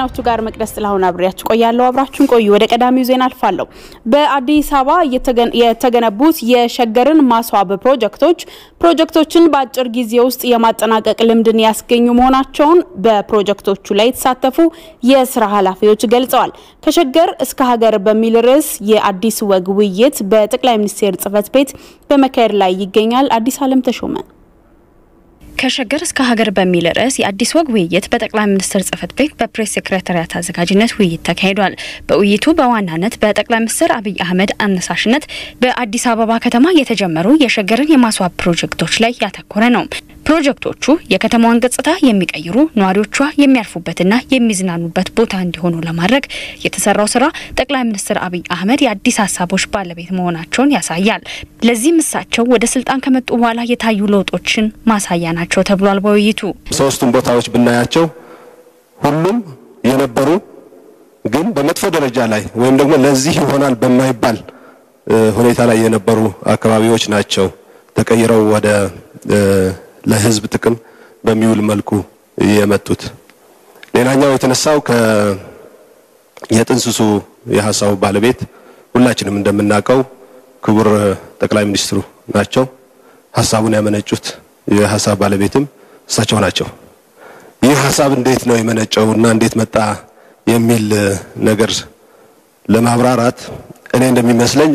ከዜናዎቹ ጋር መቅደስ ጥላሁን አብሬያችሁ ቆያለሁ። አብራችሁን ቆዩ። ወደ ቀዳሚው ዜና አልፋለሁ። በአዲስ አበባ የተገነቡት የሸገርን ማስዋብ ፕሮጀክቶች ፕሮጀክቶችን በአጭር ጊዜ ውስጥ የማጠናቀቅ ልምድን ያስገኙ መሆናቸውን በፕሮጀክቶቹ ላይ የተሳተፉ የስራ ኃላፊዎች ገልጸዋል። ከሸገር እስከ ሀገር በሚል ርዕስ የአዲስ ወግ ውይይት በጠቅላይ ሚኒስቴር ጽህፈት ቤት በመካሄድ ላይ ይገኛል። አዲስ አለም ተሾመ ከሸገር እስከ ሀገር በሚል ርዕስ የአዲስ ወግ ውይይት በጠቅላይ ሚኒስትር ጽህፈት ቤት በፕሬስ ሴክሬታሪያት አዘጋጅነት ውይይት ተካሂዷል። በውይይቱ በዋናነት በጠቅላይ ሚኒስትር አብይ አህመድ አነሳሽነት በአዲስ አበባ ከተማ የተጀመሩ የሸገርን የማስዋብ ፕሮጀክቶች ላይ ያተኮረ ነው። ፕሮጀክቶቹ የከተማዋን ገጽታ የሚቀይሩ ነዋሪዎቿ የሚያርፉበትና የሚዝናኑበት ቦታ እንዲሆኑ ለማድረግ የተሰራው ስራ ጠቅላይ ሚኒስትር አብይ አህመድ የአዲስ ሀሳቦች ባለቤት መሆናቸውን ያሳያል። ለዚህም እሳቸው ወደ ስልጣን ከመጡ በኋላ የታዩ ለውጦችን ማሳያ ናቸው ተብሏል። በውይይቱ ሶስቱም ቦታዎች ብናያቸው ሁሉም የነበሩ ግን በመጥፎ ደረጃ ላይ ወይም ደግሞ ለዚህ ይሆናል በማይባል ሁኔታ ላይ የነበሩ አካባቢዎች ናቸው ተቀይረው ወደ ለህዝብ ጥቅም በሚውል መልኩ የመጡት። ሌላኛው የተነሳው ከ የጥንስሱ የሀሳቡ ባለቤት ሁላችንም እንደምናውቀው ክቡር ጠቅላይ ሚኒስትሩ ናቸው። ሀሳቡን ያመነጩት የሀሳብ ባለቤትም እሳቸው ናቸው። ይህ ሀሳብ እንዴት ነው የመነጨው እና እንዴት መጣ የሚል ነገር ለማብራራት እኔ እንደሚመስለኝ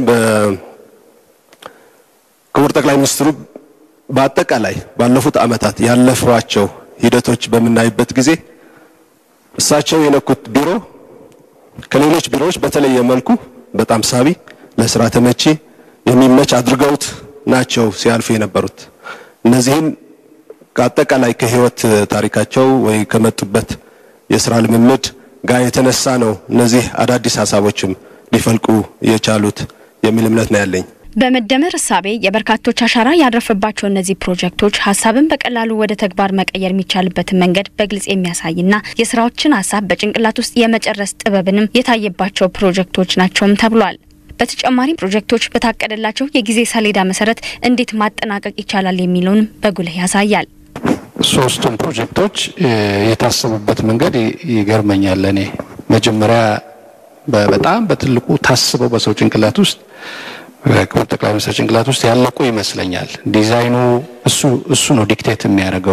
በክቡር ጠቅላይ ሚኒስትሩ በአጠቃላይ ባለፉት ዓመታት ያለፏቸው ሂደቶች በምናይበት ጊዜ እሳቸው የነኩት ቢሮ ከሌሎች ቢሮዎች በተለየ መልኩ በጣም ሳቢ፣ ለስራ ተመቺ፣ የሚመች አድርገውት ናቸው ሲያልፉ የነበሩት። እነዚህን ከአጠቃላይ ከህይወት ታሪካቸው ወይ ከመጡበት የስራ ልምምድ ጋር የተነሳ ነው እነዚህ አዳዲስ ሀሳቦችም ሊፈልቁ የቻሉት የሚል እምነት ነው ያለኝ። በመደመር እሳቤ የበርካቶች አሻራ ያረፈባቸው እነዚህ ፕሮጀክቶች ሀሳብን በቀላሉ ወደ ተግባር መቀየር የሚቻልበትን መንገድ በግልጽ የሚያሳይና የስራዎችን ሀሳብ በጭንቅላት ውስጥ የመጨረስ ጥበብንም የታየባቸው ፕሮጀክቶች ናቸውም ተብሏል። በተጨማሪም ፕሮጀክቶች በታቀደላቸው የጊዜ ሰሌዳ መሰረት እንዴት ማጠናቀቅ ይቻላል የሚለውንም በጉልህ ያሳያል። ሶስቱም ፕሮጀክቶች የታሰቡበት መንገድ ይገርመኛል። እኔ መጀመሪያ በጣም በትልቁ ታስበው በሰው ጭንቅላት ውስጥ ክቡር ጠቅላይ ሚኒስትር ጭንቅላት ውስጥ ያለቁ ይመስለኛል። ዲዛይኑ እሱ እሱ ነው ዲክቴት የሚያደርገው።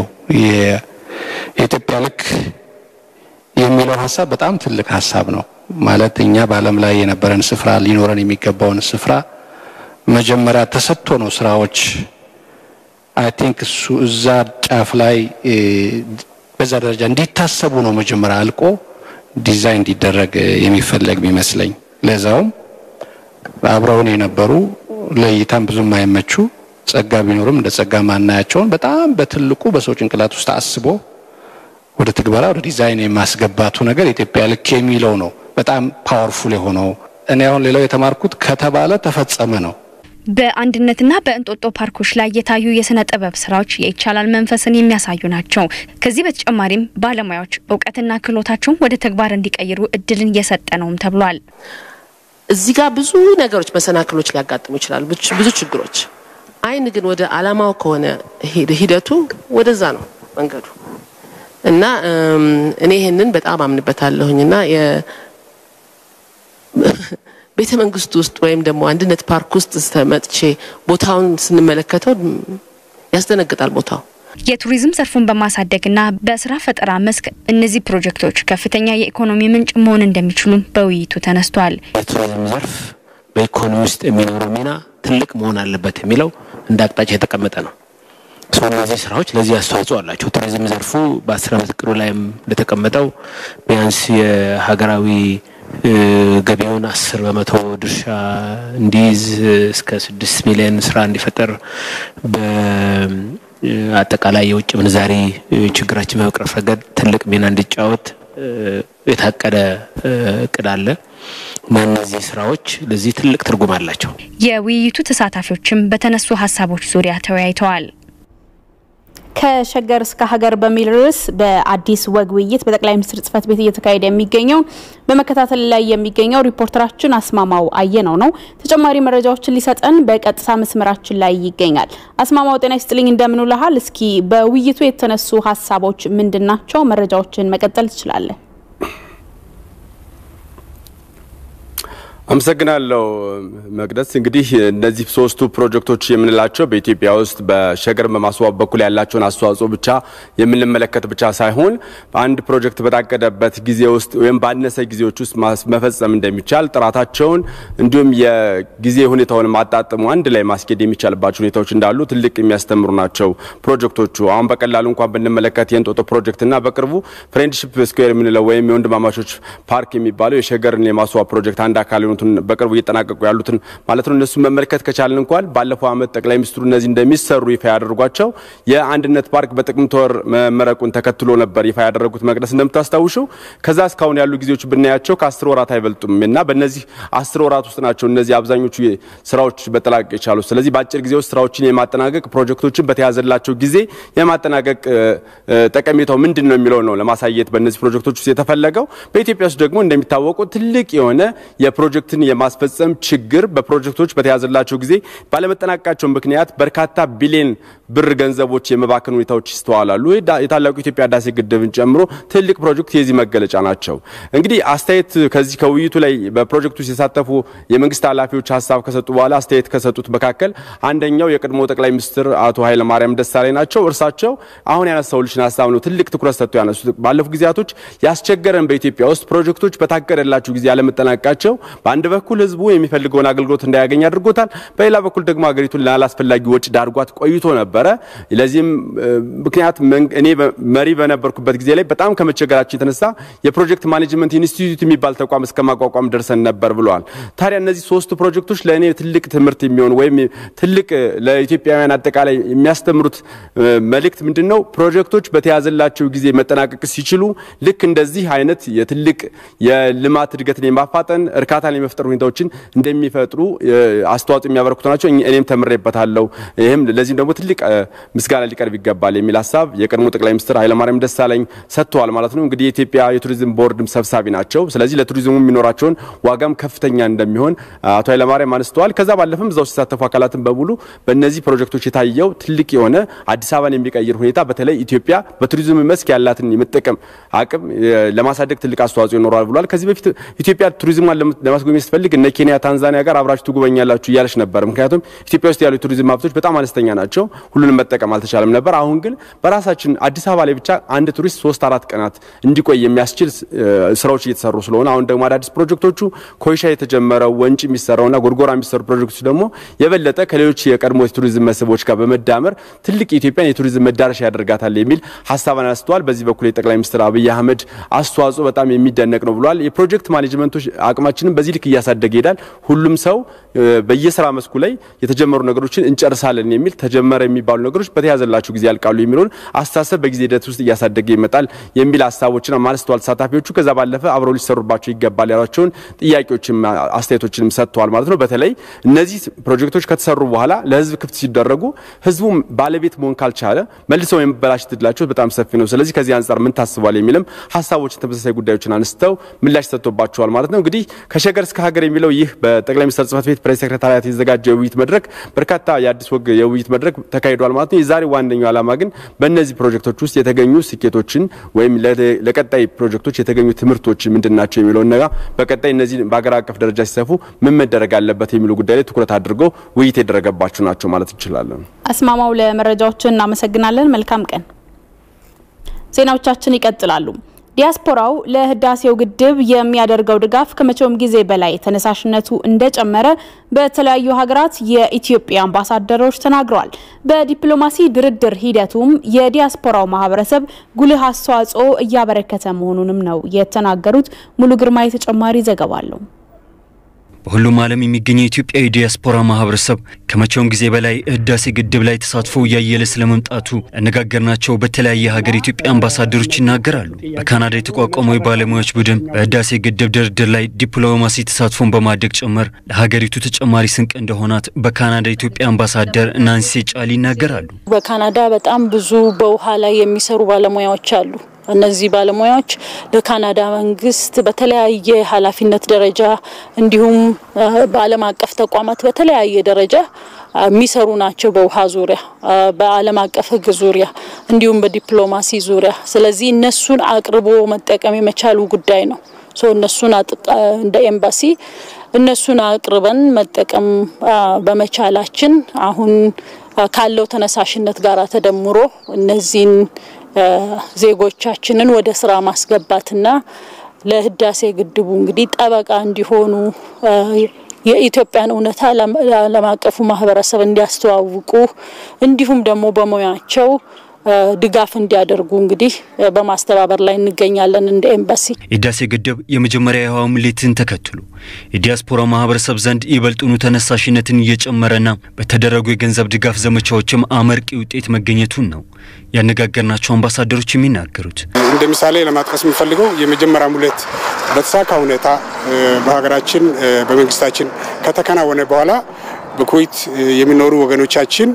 የኢትዮጵያ ልክ የሚለው ሀሳብ በጣም ትልቅ ሀሳብ ነው። ማለት እኛ በዓለም ላይ የነበረን ስፍራ ሊኖረን የሚገባውን ስፍራ መጀመሪያ ተሰጥቶ ነው ስራዎች አይ ቲንክ እሱ እዛ ጫፍ ላይ በዛ ደረጃ እንዲታሰቡ ነው መጀመሪያ አልቆ ዲዛይን እንዲደረግ የሚፈለግ የሚመስለኝ ለዛውም አብረውን የነበሩ ለእይታም ብዙም የማይመቹ ጸጋ ቢኖርም እንደ ጸጋ ማናያቸውን በጣም በትልቁ በሰው ጭንቅላት ውስጥ አስቦ ወደ ትግበራ ወደ ዲዛይን የማስገባቱ ነገር ኢትዮጵያ ልክ የሚለው ነው በጣም ፓወርፉል የሆነው። እኔ አሁን ሌላው የተማርኩት ከተባለ ተፈጸመ ነው። በአንድነትና በእንጦጦ ፓርኮች ላይ የታዩ የስነ ጥበብ ስራዎች የይቻላል መንፈስን የሚያሳዩ ናቸው። ከዚህ በተጨማሪም ባለሙያዎች እውቀትና ክህሎታቸውን ወደ ተግባር እንዲቀይሩ እድልን እየሰጠ ነውም ተብሏል። እዚህ ጋር ብዙ ነገሮች መሰናክሎች ሊያጋጥሙ ይችላሉ፣ ብዙ ችግሮች። አይን ግን ወደ አላማው ከሆነ ሂደቱ ወደዛ ነው መንገዱ እና እኔ ይሄንን በጣም አምንበታለሁኝ እና ቤተ መንግስት ውስጥ ወይም ደግሞ አንድነት ፓርክ ውስጥ መጥቼ ቦታውን ስንመለከተው ያስደነግጣል ቦታው። የቱሪዝም ዘርፉን በማሳደግና በስራ ፈጠራ መስክ እነዚህ ፕሮጀክቶች ከፍተኛ የኢኮኖሚ ምንጭ መሆን እንደሚችሉም በውይይቱ ተነስቷል። የቱሪዝም ዘርፍ በኢኮኖሚ ውስጥ የሚኖረው ሚና ትልቅ መሆን አለበት የሚለው እንደ አቅጣጫ የተቀመጠ ነው። ሰው እነዚህ ስራዎች ለዚህ አስተዋጽኦ አላቸው። ቱሪዝም ዘርፉ በአስር ዓመት እቅዱ ላይም እንደተቀመጠው ቢያንስ የሀገራዊ ገቢውን አስር በመቶ ድርሻ እንዲይዝ እስከ ስድስት ሚሊዮን ስራ እንዲፈጠር በአጠቃላይ የውጭ ምንዛሪ ችግራችን በመቅረፍ ረገድ ትልቅ ሚና እንዲጫወት የታቀደ እቅድ አለ እና እነዚህ ስራዎች ለዚህ ትልቅ ትርጉም አላቸው። የውይይቱ ተሳታፊዎችም በተነሱ ሀሳቦች ዙሪያ ተወያይተዋል። ከሸገር እስከ ሀገር በሚል ርዕስ በአዲስ ወግ ውይይት በጠቅላይ ሚኒስትር ጽህፈት ቤት እየተካሄደ የሚገኘው በመከታተል ላይ የሚገኘው ሪፖርተራችን አስማማው አየነው ነው። ተጨማሪ መረጃዎችን ሊሰጠን በቀጥታ መስመራችን ላይ ይገኛል። አስማማው ጤና ይስጥልኝ፣ እንደምን ውለሃል? እስኪ በውይይቱ የተነሱ ሀሳቦች ምንድን ናቸው? መረጃዎችን መቀጠል ትችላለን። አመሰግናለሁ መቅደስ። እንግዲህ እነዚህ ሶስቱ ፕሮጀክቶች የምንላቸው በኢትዮጵያ ውስጥ በሸገር በማስዋብ በኩል ያላቸውን አስተዋጽኦ ብቻ የምንመለከት ብቻ ሳይሆን አንድ ፕሮጀክት በታቀደበት ጊዜ ውስጥ ወይም ባነሰ ጊዜዎች ውስጥ መፈጸም እንደሚቻል ጥራታቸውን እንዲሁም የጊዜ ሁኔታውን ማጣጥሙ አንድ ላይ ማስኬድ የሚቻልባቸው ሁኔታዎች እንዳሉ ትልቅ የሚያስተምሩ ናቸው ፕሮጀክቶቹ። አሁን በቀላሉ እንኳን ብንመለከት የእንጦጦ ፕሮጀክትና በቅርቡ ፍሬንድሽፕ ስኩዌር የምንለው ወይም የወንድማማቾች ፓርክ የሚባለው የሸገርን የማስዋብ ፕሮጀክት አንድ አካል የሆኑትን በቅርቡ እየጠናቀቁ ያሉትን ማለት ነው። እነሱን መመልከት ከቻልን እንኳን ባለፈው ዓመት ጠቅላይ ሚኒስትሩ እነዚህ እንደሚሰሩ ይፋ ያደርጓቸው የአንድነት ፓርክ በጥቅምት ወር መመረቁን ተከትሎ ነበር ይፋ ያደረጉት። መቅደስ እንደምታስታውሸው ከዛ እስካሁን ያሉ ጊዜዎች ብናያቸው ከአስር ወራት አይበልጡም እና በእነዚህ አስር ወራት ውስጥ ናቸው እነዚህ አብዛኞቹ ስራዎች መጠናቀቅ የቻሉ። ስለዚህ በአጭር ጊዜ ውስጥ ስራዎችን የማጠናቀቅ ፕሮጀክቶችን በተያዘላቸው ጊዜ የማጠናቀቅ ጠቀሜታው ምንድን ነው የሚለው ነው ለማሳየት በእነዚህ ፕሮጀክቶች ውስጥ የተፈለገው። በኢትዮጵያ ውስጥ ደግሞ እንደሚታወቀው ትልቅ የሆነ የፕሮጀክትን የማስፈጸም ችግር በፕሮጀክቶች በተያዘላቸው ጊዜ ባለመጠናቀቃቸው ምክንያት በርካታ ቢሊዮን ብር ገንዘቦች የመባከን ሁኔታዎች ይስተዋላሉ። የታላቁ የኢትዮጵያ ህዳሴ ግድብን ጨምሮ ትልቅ ፕሮጀክት የዚህ መገለጫ ናቸው። እንግዲህ አስተያየት ከዚህ ከውይይቱ ላይ በፕሮጀክቱ የተሳተፉ የመንግስት ኃላፊዎች ሀሳብ ከሰጡ በኋላ አስተያየት ከሰጡት መካከል አንደኛው የቀድሞ ጠቅላይ ሚኒስትር አቶ ኃይለማርያም ደሳለኝ ናቸው። እርሳቸው አሁን ያነሳውልሽን ሀሳብ ነው ትልቅ ትኩረት ሰጥቶ ያነሱት። ባለፉት ጊዜያቶች ያስቸገረን በኢትዮጵያ ውስጥ ፕሮጀክቶች በታቀደላቸው ጊዜ ያለመጠናቀቃቸው በአንድ በኩል ህዝቡ የሚፈልገውን አገልግሎት እንዳያገኝ አድርጎታል። በሌላ በኩል ደግሞ ሀገሪቱን ላላስፈላጊ ወጪ ዳርጓት ቆይቶ ነበረ። ለዚህም ምክንያት እኔ መሪ በነበርኩበት ጊዜ ላይ በጣም ከመቸገራችን የተነሳ የፕሮጀክት ማኔጅመንት ኢንስቲትዩት የሚባል ተቋም እስከ ማቋቋም ደርሰን ነበር ብለዋል። ታዲያ እነዚህ ሶስቱ ፕሮጀክቶች ለእኔ ትልቅ ትምህርት የሚሆን ወይም ትልቅ ለኢትዮጵያውያን አጠቃላይ የሚያስተምሩት መልእክት ምንድን ነው? ፕሮጀክቶች በተያዘላቸው ጊዜ መጠናቀቅ ሲችሉ ልክ እንደዚህ አይነት የትልቅ የልማት እድገትን የማፋጠን እርካታን የመፍጠር ሁኔታዎችን እንደሚፈጥሩ አስተዋጽኦ የሚያበረክቱ ናቸው። እኔም ተምሬበታለሁ። ይህም ለዚህም ደግሞ ትልቅ ምስጋና ሊቀርብ ይገባል የሚል ሀሳብ የቀድሞ ጠቅላይ ሚኒስትር ኃይለማርያም ደሳለኝ ሰጥተዋል ማለት ነው። እንግዲህ የኢትዮጵያ የቱሪዝም ቦርድም ሰብሳቢ ናቸው። ስለዚህ ለቱሪዝሙ የሚኖራቸውን ዋጋም ከፍተኛ እንደሚሆን አቶ ኃይለማርያም አንስተዋል። ከዛ ባለፈም እዛው ሲሳተፉ አካላትን በሙሉ በእነዚህ ፕሮጀክቶች የታየው ትልቅ የሆነ አዲስ አበባን የሚቀይር ሁኔታ በተለይ ኢትዮጵያ በቱሪዝም መስክ ያላትን የመጠቀም አቅም ለማሳደግ ትልቅ አስተዋጽኦ ይኖረዋል ብሏል። ከዚህ በፊት ኢትዮጵያ ቱሪዝሟን ለማስጎብኘት ስትፈልግ እነ ኬንያ፣ ታንዛኒያ ጋር አብራችሁ ትጎበኛላችሁ እያለች ነበር። ምክንያቱም ኢትዮጵያ ውስጥ ያሉ የቱሪዝም ሀብቶች በጣም አነስተኛ ናቸው። ሁሉንም መጠቀም አልተቻለም ነበር። አሁን ግን በራሳችን አዲስ አበባ ላይ ብቻ አንድ ቱሪስት ሶስት አራት ቀናት እንዲቆይ የሚያስችል ስራዎች እየተሰሩ ስለሆነ አሁን ደግሞ አዳዲስ ፕሮጀክቶቹ ኮይሻ የተጀመረው ወንጭ የሚሰራውና ጎርጎራ የሚሰሩ ፕሮጀክቶች ደግሞ የበለጠ ከሌሎች የቀድሞ የቱሪዝም መስህቦች ጋር በመዳመር ትልቅ የኢትዮጵያን የቱሪዝም መዳረሻ ያደርጋታል የሚል ሀሳብ አነስተዋል። በዚህ በኩል የጠቅላይ ሚኒስትር አብይ አህመድ አስተዋጽኦ በጣም የሚደነቅ ነው ብሏል። የፕሮጀክት ማኔጅመንቶች አቅማችንን በዚህ ልክ እያሳደገ ይሄዳል። ሁሉም ሰው በየስራ መስኩ ላይ የተጀመሩ ነገሮችን እንጨርሳለን የሚል ተጀመረ የሚባሉ ነገሮች በተያዘላቸው ጊዜ ያልቃሉ የሚለውን አስተሳሰብ በጊዜ ሂደት ውስጥ እያሳደገ ይመጣል የሚል ሀሳቦችን ማነስተዋል ተሳታፊዎቹ። ከዛ ባለፈ አብረው ሊሰሩባቸው ይገባል ያሏቸውን ጥያቄዎችም አስተያየቶችንም ሰጥተዋል ማለት ነው። በተለይ እነዚህ ፕሮጀክቶች ከተሰሩ በኋላ ለህዝብ ክፍት ሲደረጉ ህዝቡ ባለቤት መሆን ካልቻለ መልሰው የመበላሸት እድላቸው በጣም ሰፊ ነው። ስለዚህ ከዚህ አንጻር ምን ታስቧል የሚልም ሀሳቦችን ተመሳሳይ ጉዳዮችን አንስተው ምላሽ ሰጥቶባቸዋል ማለት ነው። እንግዲህ ከሸገር እስከ ሀገር የሚለው ይህ በጠቅላይ ሚኒስትር ጽህፈት ቤት ፕሬስ ሴክሬታሪያት የተዘጋጀ የውይይት መድረክ በርካታ የአዲስ ወግ የውይይት መድረክ ተካሂዷል ማለት ነው። የዛሬ ዋነኛው ዓላማ ግን በእነዚህ ፕሮጀክቶች ውስጥ የተገኙ ስኬቶችን ወይም ለቀጣይ ፕሮጀክቶች የተገኙ ትምህርቶች ምንድን ናቸው የሚለውን ነገር በቀጣይ እነዚህ በሀገር አቀፍ ደረጃ ሲሰፉ ምን መደረግ አለበት የሚሉ ጉዳይ ላይ ትኩረት አድርገው ውይይት የደረገባቸው ናቸው ማለት እንችላለን። አስማማው ለመረጃዎችን እናመሰግናለን። መልካም ቀን። ዜናዎቻችን ይቀጥላሉ። ዲያስፖራው ለህዳሴው ግድብ የሚያደርገው ድጋፍ ከመቼውም ጊዜ በላይ ተነሳሽነቱ እንደጨመረ በተለያዩ ሀገራት የኢትዮጵያ አምባሳደሮች ተናግረዋል። በዲፕሎማሲ ድርድር ሂደቱም የዲያስፖራው ማህበረሰብ ጉልህ አስተዋጽኦ እያበረከተ መሆኑንም ነው የተናገሩት። ሙሉ ግርማ ተጨማሪ ዘገባ አለው። በሁሉም ዓለም የሚገኘው የኢትዮጵያዊ ዲያስፖራ ማህበረሰብ ከመቼውም ጊዜ በላይ ህዳሴ ግድብ ላይ ተሳትፎ እያየለ ስለመምጣቱ ያነጋገርናቸው በተለያየ ሀገር የኢትዮጵያ አምባሳደሮች ይናገራሉ። በካናዳ የተቋቋመው የባለሙያዎች ቡድን በህዳሴ ግድብ ድርድር ላይ ዲፕሎማሲ ተሳትፎን በማድረግ ጭምር ለሀገሪቱ ተጨማሪ ስንቅ እንደሆናት በካናዳ የኢትዮጵያ አምባሳደር ናንሲ ጫሊ ይናገራሉ። በካናዳ በጣም ብዙ በውሃ ላይ የሚሰሩ ባለሙያዎች አሉ። እነዚህ ባለሙያዎች ለካናዳ መንግስት በተለያየ ኃላፊነት ደረጃ እንዲሁም በዓለም አቀፍ ተቋማት በተለያየ ደረጃ የሚሰሩ ናቸው። በውሃ ዙሪያ፣ በዓለም አቀፍ ህግ ዙሪያ እንዲሁም በዲፕሎማሲ ዙሪያ። ስለዚህ እነሱን አቅርቦ መጠቀም የመቻሉ ጉዳይ ነው። እነሱን እንደ ኤምባሲ እነሱን አቅርበን መጠቀም በመቻላችን አሁን ካለው ተነሳሽነት ጋር ተደምሮ እነዚህን ዜጎቻችንን ወደ ስራ ማስገባትና ለህዳሴ ግድቡ እንግዲህ ጠበቃ እንዲሆኑ የኢትዮጵያን እውነታ ዓለም አቀፉ ማህበረሰብ እንዲያስተዋውቁ እንዲሁም ደግሞ በሙያቸው ድጋፍ እንዲያደርጉ እንግዲህ በማስተባበር ላይ እንገኛለን። እንደ ኤምባሲ የህዳሴ ግድብ የመጀመሪያ የውሃ ሙሌትን ተከትሎ የዲያስፖራ ማህበረሰብ ዘንድ ይበልጡኑ ተነሳሽነትን እየጨመረና በተደረጉ የገንዘብ ድጋፍ ዘመቻዎችም አመርቂ ውጤት መገኘቱን ነው ያነጋገርናቸው አምባሳደሮች የሚናገሩት። እንደ ምሳሌ ለማጥቀስ የምፈልገው የመጀመሪያ ሙሌት በተሳካ ሁኔታ በሀገራችን በመንግስታችን ከተከናወነ በኋላ በኩዌት የሚኖሩ ወገኖቻችን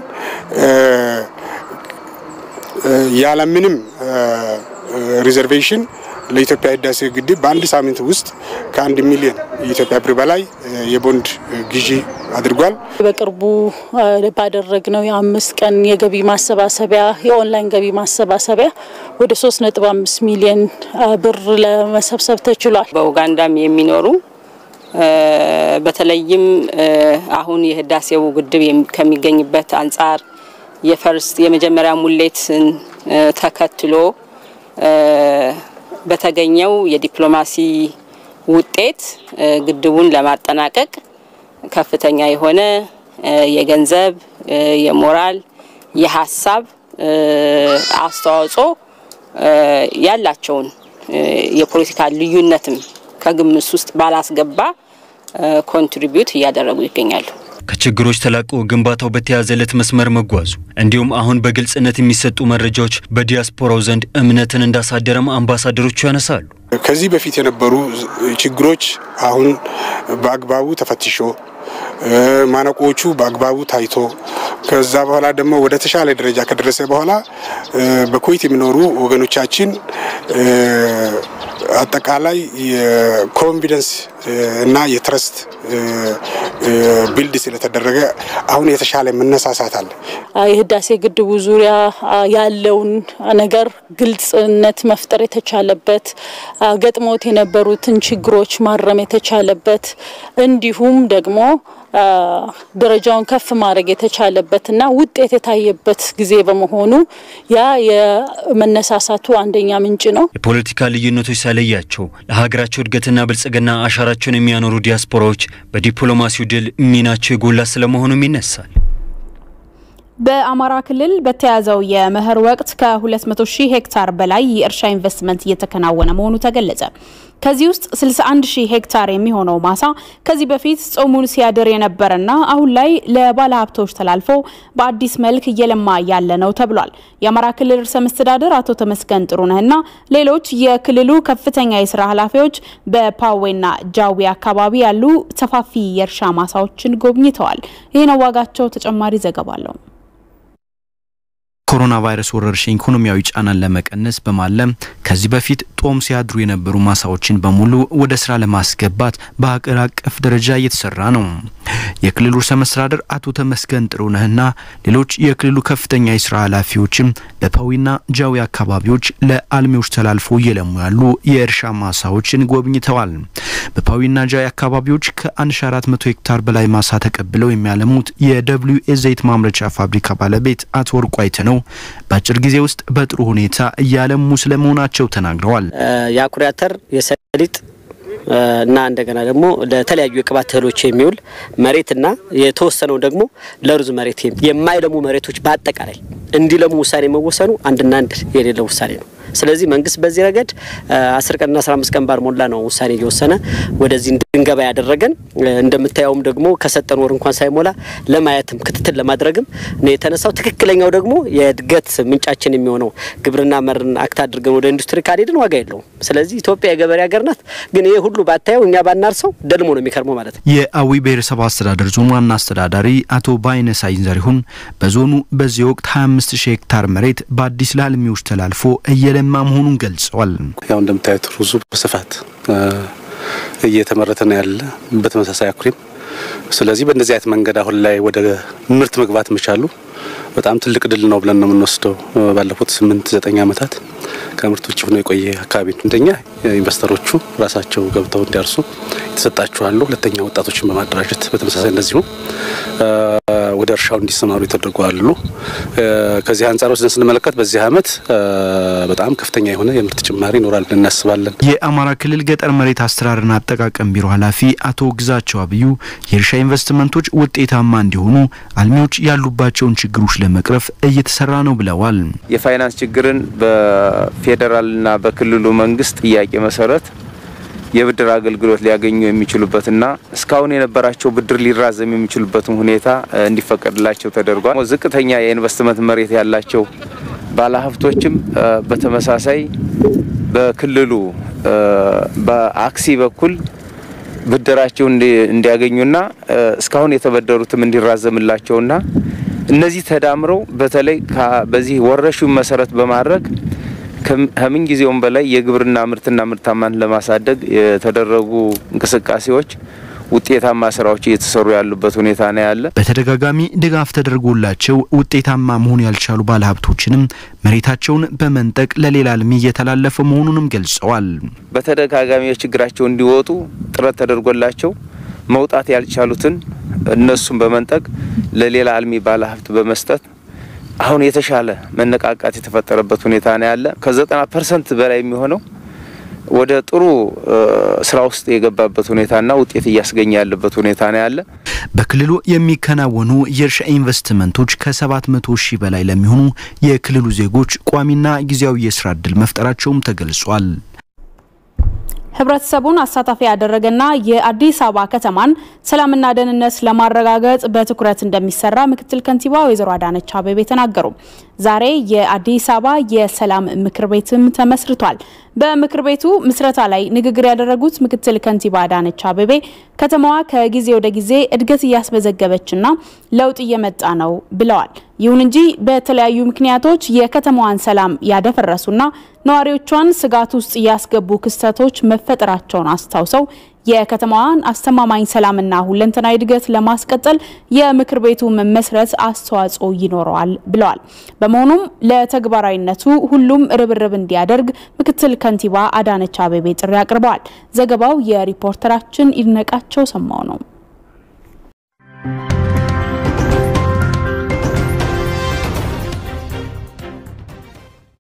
ያለምንም ሪዘርቬሽን ለኢትዮጵያ ህዳሴ ግድብ በአንድ ሳምንት ውስጥ ከአንድ ሚሊዮን የኢትዮጵያ ብር በላይ የቦንድ ግዢ አድርጓል። በቅርቡ ባደረግነው የአምስት ቀን የገቢ ማሰባሰቢያ የኦንላይን ገቢ ማሰባሰቢያ ወደ ሶስት ነጥብ አምስት ሚሊዮን ብር ለመሰብሰብ ተችሏል። በኡጋንዳም የሚኖሩ በተለይም አሁን የህዳሴው ግድብ ከሚገኝበት አንጻር የፈርስት የመጀመሪያ ሙሌትን ተከትሎ በተገኘው የዲፕሎማሲ ውጤት ግድቡን ለማጠናቀቅ ከፍተኛ የሆነ የገንዘብ፣ የሞራል፣ የሀሳብ አስተዋጽኦ ያላቸውን የፖለቲካ ልዩነትም ከግምት ውስጥ ባላስገባ ኮንትሪቢዩት እያደረጉ ይገኛሉ። ከችግሮች ተላቆ ግንባታው በተያዘለት መስመር መጓዙ እንዲሁም አሁን በግልጽነት የሚሰጡ መረጃዎች በዲያስፖራው ዘንድ እምነትን እንዳሳደረም አምባሳደሮቹ ያነሳሉ። ከዚህ በፊት የነበሩ ችግሮች አሁን በአግባቡ ተፈትሾ ማነቆቹ በአግባቡ ታይቶ ከዛ በኋላ ደግሞ ወደ ተሻለ ደረጃ ከደረሰ በኋላ በኩዌት የሚኖሩ ወገኖቻችን አጠቃላይ የኮንፊደንስ እና የትረስት ቢልድ ስለተደረገ አሁን የተሻለ መነሳሳት አለ። የህዳሴ ግድቡ ዙሪያ ያለውን ነገር ግልጽነት መፍጠር የተቻለበት ገጥሞት የነበሩትን ችግሮች ማረም የተቻለበት እንዲሁም ደግሞ ደረጃውን ከፍ ማድረግ የተቻለበትና ውጤት የታየበት ጊዜ በመሆኑ ያ የመነሳሳቱ አንደኛ ምንጭ ነው። የፖለቲካ ልዩነቶች ሳይለያቸው ለሀገራቸው እድገትና ብልጽግና አሻራቸውን የሚያኖሩ ዲያስፖራዎች በዲፕሎማሲው ድል ሚናቸው የጎላ ስለመሆኑም ይነሳል። በአማራ ክልል በተያዘው የመኸር ወቅት ከ200 ሺህ ሄክታር በላይ የእርሻ ኢንቨስትመንት እየተከናወነ መሆኑ ተገለጸ። ከዚህ ውስጥ 61 ሺህ ሄክታር የሚሆነው ማሳ ከዚህ በፊት ጾሙን ሲያድር የነበረና አሁን ላይ ለባለ ሀብቶች ተላልፎ በአዲስ መልክ እየለማ ያለ ነው ተብሏል። የአማራ ክልል ርዕሰ መስተዳድር አቶ ተመስገን ጥሩነህና ሌሎች የክልሉ ከፍተኛ የስራ ኃላፊዎች በፓዌና ጃዊ አካባቢ ያሉ ሰፋፊ የእርሻ ማሳዎችን ጎብኝተዋል። ይህነው ዋጋቸው ተጨማሪ ዘገባ አለው። ኮሮና ቫይረስ ወረርሽኝ ኢኮኖሚያዊ ጫናን ለመቀነስ በማለም ከዚህ በፊት ጦም ሲያድሩ የነበሩ ማሳዎችን በሙሉ ወደ ስራ ለማስገባት በሀገር አቀፍ ደረጃ እየተሰራ ነው። የክልሉ ርዕሰ መስተዳድር አቶ ተመስገን ጥሩነህና ሌሎች የክልሉ ከፍተኛ የስራ ኃላፊዎችም በፓዊና ጃዊ አካባቢዎች ለአልሚዎች ተላልፎ እየለሙ ያሉ የእርሻ ማሳዎችን ጎብኝተዋል። በፓዊና ጃዊ አካባቢዎች ከ1400 ሄክታር በላይ ማሳ ተቀብለው የሚያለሙት የደብሊዩ ኤ ዘይት ማምረቻ ፋብሪካ ባለቤት አቶ ወርቁ አይተነው በአጭር ጊዜ ውስጥ በጥሩ ሁኔታ እያለሙ ስለመሆናቸው ተናግረዋል። የአኩሪ አተር፣ የሰሊጥ እና እንደገና ደግሞ ለተለያዩ የቅባት እህሎች የሚውል መሬትና የተወሰነው ደግሞ ለሩዝ መሬት የማይለሙ መሬቶች በአጠቃላይ እንዲለሙ ውሳኔ መወሰኑ አንድና አንድ የሌለው ውሳኔ ነው። ስለዚህ መንግስት በዚህ ረገድ አስር ቀንና አስራ አምስት ቀን ባልሞላ ነው ውሳኔ እየወሰነ ወደዚህ እንድንገባ ያደረገን። እንደምታየውም ደግሞ ከሰጠን ወር እንኳን ሳይሞላ ለማየትም ክትትል ለማድረግም ነው የተነሳው። ትክክለኛው ደግሞ የእድገት ምንጫችን የሚሆነው ግብርና መርን አክት አድርገን ወደ ኢንዱስትሪ ካልሄድን ዋጋ የለውም። ስለዚህ ኢትዮጵያ የገበሬ ሀገር ናት። ግን ይሄ ሁሉ ባታየው እኛ ባናርሰው ደልሞ ነው የሚከርመው ማለት ነው። የአዊ ብሔረሰብ አስተዳደር ዞን ዋና አስተዳዳሪ አቶ ባይነ ሳይንዘሪሁን በዞኑ በዚህ ወቅት 25 ሺህ ሄክታር መሬት በአዲስ ለአልሚዎች ተላልፎ እየለማ መሆኑን ገልጸዋል። ያው እንደምታዩት ሩዙ በስፋት እየተመረተ ነው ያለ በተመሳሳይ አኩሪም። ስለዚህ በእንደዚህ አይነት መንገድ አሁን ላይ ወደ ምርት መግባት መቻሉ በጣም ትልቅ ድል ነው ብለን ነው የምንወስደው። ባለፉት ስምንት ዘጠኝ ዓመታት ከምርት ውጭ ሆኖ የቆየ አካባቢ ነው። አንደኛ ኢንቨስተሮቹ ራሳቸው ገብተው እንዲያርሱ የተሰጣቸው አሉ። ሁለተኛ ወጣቶችን በማደራጀት በተመሳሳይ እንደዚሁ ወደ እርሻው እንዲሰማሩ የተደረጉ አሉ። ከዚህ አንጻር ወስደን ስንመለከት በዚህ ዓመት በጣም ከፍተኛ የሆነ የምርት ጭማሪ ይኖራል ብለን እናስባለን። የአማራ ክልል ገጠር መሬት አስተዳደርና አጠቃቀም ቢሮ ኃላፊ አቶ ግዛቸው አብዩ የእርሻ ኢንቨስትመንቶች ውጤታማ እንዲሆኑ አልሚዎች ያሉባቸውን ችግሮች ለመቅረፍ እየተሰራ ነው ብለዋል። የፋይናንስ ችግርን በፌዴራልና በክልሉ መንግስት ጥያቄ መሰረት የብድር አገልግሎት ሊያገኙ የሚችሉበትና እስካሁን የነበራቸው ብድር ሊራዘም የሚችሉበትን ሁኔታ እንዲፈቀድላቸው ተደርጓል። ዝቅተኛ የኢንቨስትመንት መሬት ያላቸው ባለሀብቶችም በተመሳሳይ በክልሉ በአክሲ በኩል ብድራቸው እንዲያገኙና እስካሁን የተበደሩትም እንዲራዘምላቸውና እነዚህ ተዳምረው በተለይ በዚህ ወረሹን መሰረት በማድረግ ከምን ጊዜውም በላይ የግብርና ምርትና ምርታማን ለማሳደግ የተደረጉ እንቅስቃሴዎች ውጤታማ ስራዎች እየተሰሩ ያሉበት ሁኔታ ነው ያለ። በተደጋጋሚ ድጋፍ ተደርጎላቸው ውጤታማ መሆን ያልቻሉ ባለሀብቶችንም መሬታቸውን በመንጠቅ ለሌላ አልሚ እየተላለፈ መሆኑንም ገልጸዋል። በተደጋጋሚ ችግራቸው እንዲወጡ ጥረት ተደርጎላቸው መውጣት ያልቻሉትን እነሱን በመንጠቅ ለሌላ አልሚ ባለሀብት በመስጠት አሁን የተሻለ መነቃቃት የተፈጠረበት ሁኔታ ነው ያለ። ከዘጠና ፐርሰንት በላይ የሚሆነው ወደ ጥሩ ስራ ውስጥ የገባበት ሁኔታና ውጤት እያስገኘ ያለበት ሁኔታ ነው ያለ። በክልሉ የሚከናወኑ የእርሻ ኢንቨስትመንቶች ከ700 ሺህ በላይ ለሚሆኑ የክልሉ ዜጎች ቋሚና ጊዜያዊ የስራ እድል መፍጠራቸውም ተገልጿል። ህብረተሰቡን አሳታፊ ያደረገና የአዲስ አበባ ከተማን ሰላምና ደህንነት ለማረጋገጥ በትኩረት እንደሚሰራ ምክትል ከንቲባ ወይዘሮ አዳነች አቤቤ ተናገሩ። ዛሬ የአዲስ አበባ የሰላም ምክር ቤትም ተመስርቷል። በምክር ቤቱ ምስረታ ላይ ንግግር ያደረጉት ምክትል ከንቲባ አዳነች አቤቤ ከተማዋ ከጊዜ ወደ ጊዜ እድገት እያስመዘገበችና ለውጥ እየመጣ ነው ብለዋል። ይሁን እንጂ በተለያዩ ምክንያቶች የከተማዋን ሰላም ያደፈረሱና ነዋሪዎቿን ስጋት ውስጥ ያስገቡ ክስተቶች መፈጠራቸውን አስታውሰው የከተማዋን አስተማማኝ ሰላምና ሁለንተናዊ እድገት ለማስቀጠል የምክር ቤቱ መመስረት አስተዋጽኦ ይኖረዋል ብለዋል። በመሆኑም ለተግባራዊነቱ ሁሉም ርብርብ እንዲያደርግ ምክትል ከንቲባ አዳነች አቤቤ ጥሪ አቅርበዋል። ዘገባው የሪፖርተራችን ይድነቃቸው ሰማው ነው።